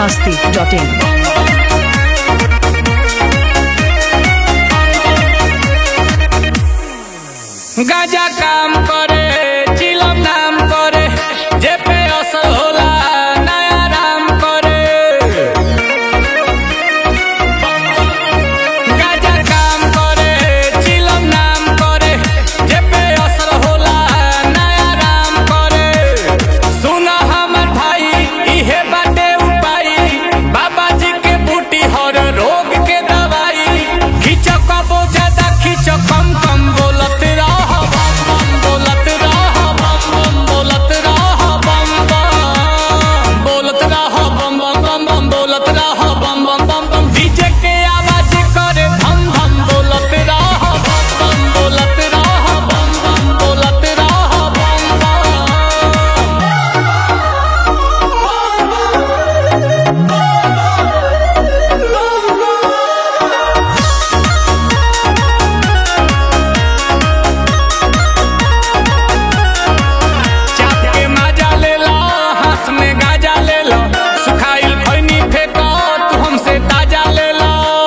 masti.in. गाजा काम करे चिलम नाम करे जे पे असर होला नया राम करे गाजा काम करे चिलम नाम करे जे पे असर होला नया राम करे सुन हमर भाई इहे बाटे उपाय बाबा जी के बूटी हर रोग के दवाई खींच कबो ज्यादा खींच कम कम बोलत रह बम बम बोलत रह बम बम बोलत रह बम बम बोलत रह बम बम बम बम बोलत रह बम बम बम बम डीजे के आवाज करे धम धम बोलत रह बम बम बोलत रह बम बम बोलत रह बम बम चाप के माजा ले लो हाथ में गाजा ले लो सुखाइल खैनी फेंको तू हमसे ताजा ले लो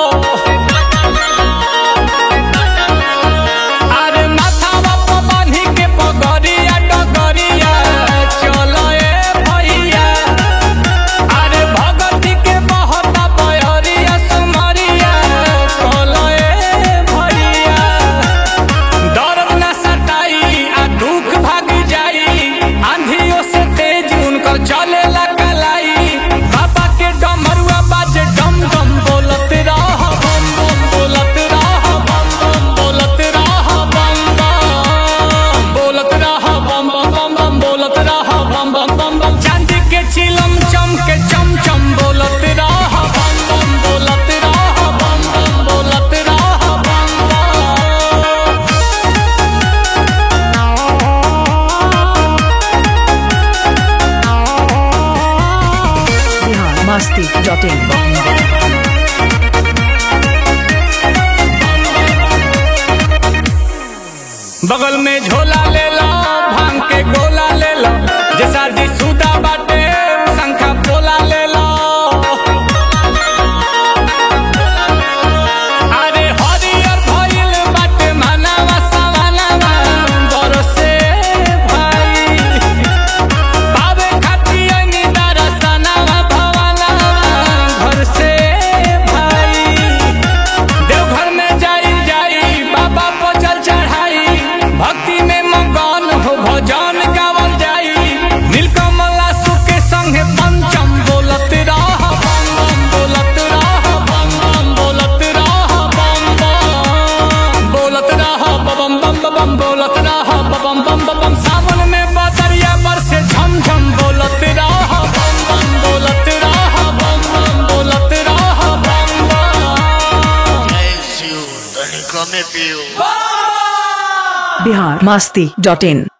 अरे माथावा पर बांधी के पगड़िया डगरिया चलो ए भैया अरे भगती के बहता बहरिया सुमरिया चलो ए भैया दर्द न सताई आ दुख भाग जाई आंधियों से तेज उनकर चले कलाई बाबा के डमरुआ बाजे डम डम बोलत रह बम बम बोलत रह बम बम बोलत रह बम बम बोलत रह बम बम बम बम बोलत रह बम बम बम बम चांदी के चिलम चम के चम चम बोलत रह बम बम बोलत रह बम बम बोलत रह बम बम Bihar masti.in. बगल में झोला ले लो भांग के गोला ले लो जे शादी सुदा बाटे शंखा पोला ले लो अरे हरियर भइल बाटे मानवा सवानवा बरसे भाई पावे खाती अंगी दरसनवा भवनवा घर से भाई देवघर में जाई जाई बाबा पर जल चढ़ाई भक्ति में मगन हो भजन गावल जाई नीलकमला सुके संगे पंचम बोलत रह बम बम बोलत रह बम बम बोलत रह बम बम बोलत रह बम बम बम बोलत रह बम बम बम सावन में बदरिया बरसे झम झम बोलत रह बम बम बोलत रह बम बम बोलत रह बम बम Bless you, Tony Come Pio. Bihar masti.in.